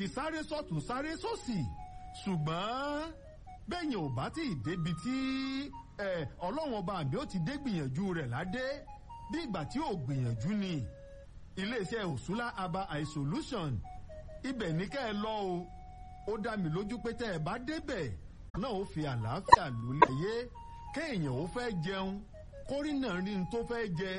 ti sáré sọ́tún sáré sósì ṣùgbọ́n bẹ́yìn ò bá tí ì débi tí ọlọ́run ọba àmì ó ti dé gbìyànjú rẹ̀ ládé bí ìgbà tí ò gbìyànjú ni iléeṣẹ́ òṣùlá aba eye solution ibẹ̀ ní kẹ́ ẹ lọ o ó dá mi lójú pé tẹ́ ẹ bá débẹ̀ náà ó fi àlàáfíà lólè yé kéèyàn ó fẹ́ jẹun kórìnà rí n tó fẹ́ jẹ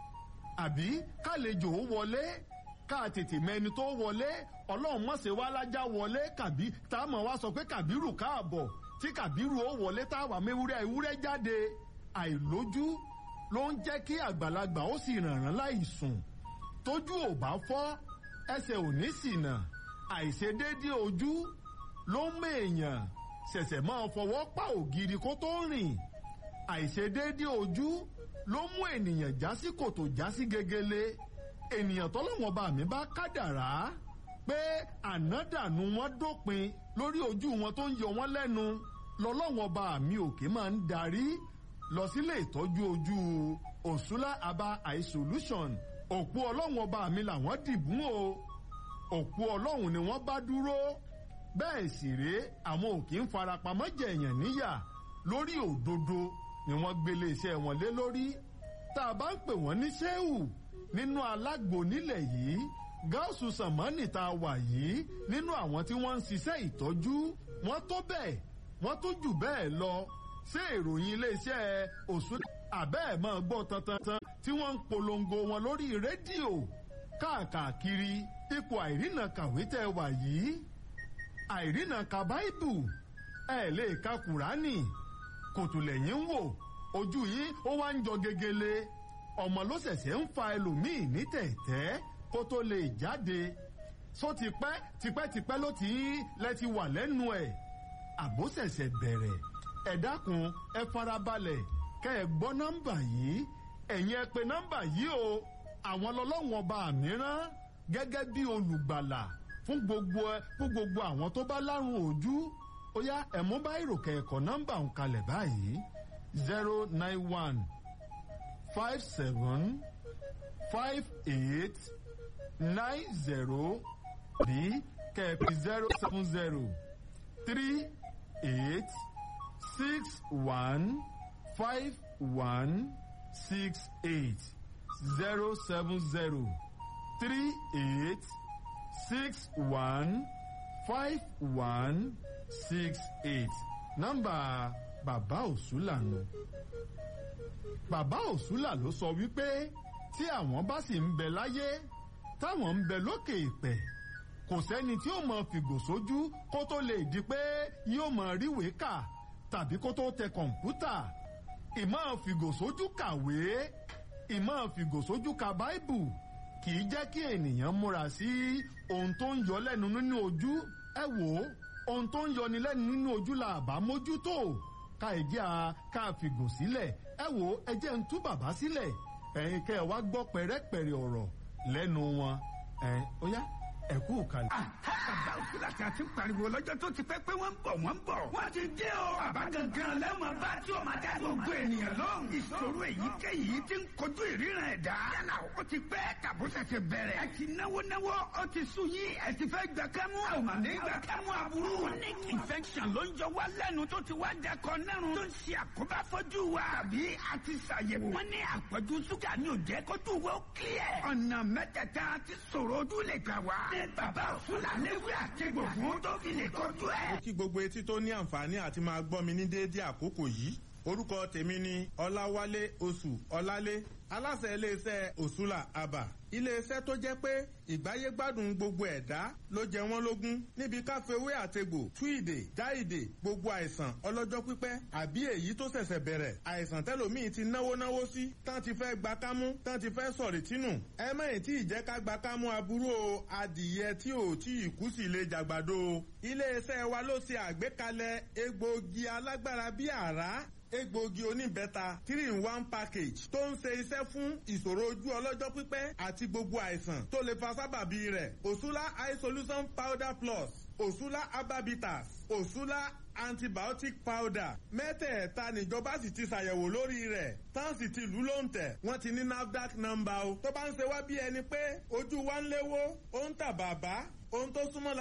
àbí kálejò ó wọlé ká tètè mẹni tó wọlé ọlọ́run mọ̀sẹ̀ wá lájà wọlé kàbí tá a mọ̀ wá sọ pé kàbírù káàbọ̀ tí kàbírù ó wọlé táwa mewúrẹ́ ewúrẹ́ jáde àìlójú ló ń jẹ́ kí àgbàlagbà ó sì rànràn láì sùn tójú ò bá fọ́ ẹsẹ̀ ò ní ṣìnà àìṣedéédé ojú ló ń mèèyàn ṣẹ̀ṣẹ̀ máa fọwọ́ pa ògiri kó tó rìn àìṣedéédé ojú ló mú ènìyàn já sí kòtò já sí gegele ènìyàn tọ́lọ́wọ́n bá mi bá kádàrá pé ànádànù wọn dópin lórí ojú wọn tó ń yọ wọn lẹ́nu lọ́lọ́wọ́n bá mi òkè máa ń darí lọ sílé ìtọ́jú ojú òṣùlá aba eye solution òpó ọlọ́wọ́n ọba mi làwọn dìbùn o òpó ọlọ́run ni wọ́n bá dúró bẹ́ẹ̀ sì rèé àwọn ò kì í farapamọ́ jẹ̀yàn níyà lórí òdodo ni wọ́n gbélé iṣẹ́ wọn lé lórí tá a bá ń pè wọ́n ní ṣéwù nínú alágbo nílẹ̀ yìí gáàsù sàmánì tá a wà yìí nínú àwọn tí wọ́n ń ṣiṣẹ́ ìtọ́jú wọ́n tó bẹ́ẹ̀ wọ́n tó jù bẹ́ẹ̀ lọ ṣé ìròyìn iléeṣẹ́ òṣùlá àbẹ́ ẹ̀ máa gbọ́ tantantan tí wọ́n ń polongo wọn lórí rédíò káàkiri ipò àìrìnà kàwé tẹ́ wà yìí àìrìnà ka báìbù ẹ lè ka kùránì kòtò lẹ́yìn ń wò ojú yìí ó wá ń jọ gegele ọmọ ló ṣẹ̀ṣẹ̀ ń fa ẹlòmíì ní tẹ̀tẹ́ kó tó lè jáde só tipẹ́ tipẹ́tipẹ́ ló ti lẹ́ ti wà lẹ́nu ẹ̀ àbó ṣẹ̀ṣẹ̀ bẹ̀rẹ̀ ẹ dákun ẹ farabalẹ̀ kẹ́ ẹ gbọ́ nọ́mbà yìí ẹ̀yin ẹ pè nọ́mbà yìí o àwọn lọ́lọ́wọ́n ọba mìíràn gẹ́gẹ́ bí olùgbàlà fún gbogbo ẹ fún gbogbo àwọn tó bá lárùn ojú ó yá ẹ̀mú bá ìròkè ẹ̀kọ́ nọ́mbà ń kalẹ̀ báyìí zero nine one five seven five eight nine zero bí kẹ̀pì zero seven zero three eight six one five one six eight zero seven zero three eight six one five one six eight nọ́mbà bàbá òsùlà nù. bàbá òsùlà ló sọ wípé tí àwọn bá sì ń bẹ láyé táwọn ń bẹ lókè ìpẹ́ kò sẹ́ni tí ó mọ fìgò sójú kó tó lè di pé yóò mọ ríwèé kà tàbí kó tó tẹ kọ̀ǹpútà ìmọ̀ fìgò sójú kàwé ìmọ̀ fìgò sójú ka báìbù kì í jẹ́ kí ènìyàn múra sí ohun tó ń yọ lẹ́nu nínú ojú ẹ wò ó ohun tó ń yọni lẹ́nu nínú ojú la àbá mójútó ká ìjẹ́ a ká fìgò sílẹ̀ ẹ wò ó ẹ jẹ́ ń tú bàbá sílẹ̀ ẹ̀yin kẹ́ ẹ wá gbọ́ pẹ̀rẹ́pẹ̀rẹ́ ọ̀rọ̀ lẹ́nu wọn ẹ̀ ó yá ẹ kú kalẹ̀. bàbá òsínlá tí a ti pariwo lọ́jọ́ tó ti pẹ́ pé wọ́n ń bọ̀ wọ́n ń bọ̀. wọ́n ti dé o. bàbá gangan lẹ́wọ̀n bá tí o máa dá gbogbo ènìyàn lóhùn. ìṣòro èyíkéyìí ti ń kojú ìríran ẹ̀dá. yálà ó ti pẹ́ tàbó ṣẹ̀ṣẹ̀ bẹ̀rẹ̀. ẹ ti náwó náwó ó ti sùn yín ẹ ti fẹ́ gbà kámú. àwọn máa ní gbà kámú aburú. chronic infection ló ń jọ wá lẹ́nu tó ti wá dẹkọ nẹ́rùn. tó ń ṣe àkóbá fojú wa. àbí a ti ṣàyẹ̀wò. wọ́n ní àpọ̀jù ṣúgà ní òjẹ́ kójú wo clear. ọ̀nà mẹ́tẹ̀ẹ̀ta ti sọ̀rọ̀ ojú lè gbà wá ní bàbá fúlàní wí àtẹ̀gbò fún tó fi lè kọjú ẹ̀. mo kí gbogbo etí tó ní àǹfààní àti máa gbọ́ mi ní déédéé àkókò yìí orúkọ tèmi ni ọláwálé oṣù ọlálé aláṣẹ iléeṣẹ́ òṣùlà àbà iléeṣẹ́ tó jẹ́ pé ìgbáyé gbádùn gbogbo ẹ̀dá ló jẹ wọ́n lógún níbi káfíwé àtegbò túìdè jáìdè gbogbo àìsàn ọlọ́jọ́ pípẹ́ àbí èyí tó ṣẹ̀ṣẹ̀ bẹ̀rẹ̀ àìsàn tẹ́lòmíì ti náwó náwó sí tán ti fẹ́ gba kámú tán ti fẹ́ sọ̀rì tínú ẹ mẹ́yìn tí ìjẹ́ ká gba kámú aburú o adìyẹ tí ò tí ì kú sí lè jàgbàdo o iléeṣẹ́ wa ló ṣe àgbékalẹ̀ egbòogi alágbára bíi àrá egbòogi oníbẹ́ta three in one package tó ń ṣe iṣẹ́ fún ìṣòro ojú ọlọ́jọ́ pípẹ́ àti gbogbo àìsàn tó lè fa sábàbí rẹ̀ òṣùlá eye solution powder plus òṣùlá herbabitas òṣùlá antibiotic powder mẹ́tẹ̀ẹ̀ta níjọba sì ti ṣàyẹ̀wò lórí rẹ̀ tán sì ti lù ló ń tẹ̀ wọ́n ti ní nafdac number o tó bá ń ṣe wá bí ẹni pé ojú wa ń léwó ó ń tà bàbá ohun tó súnmọ́ la.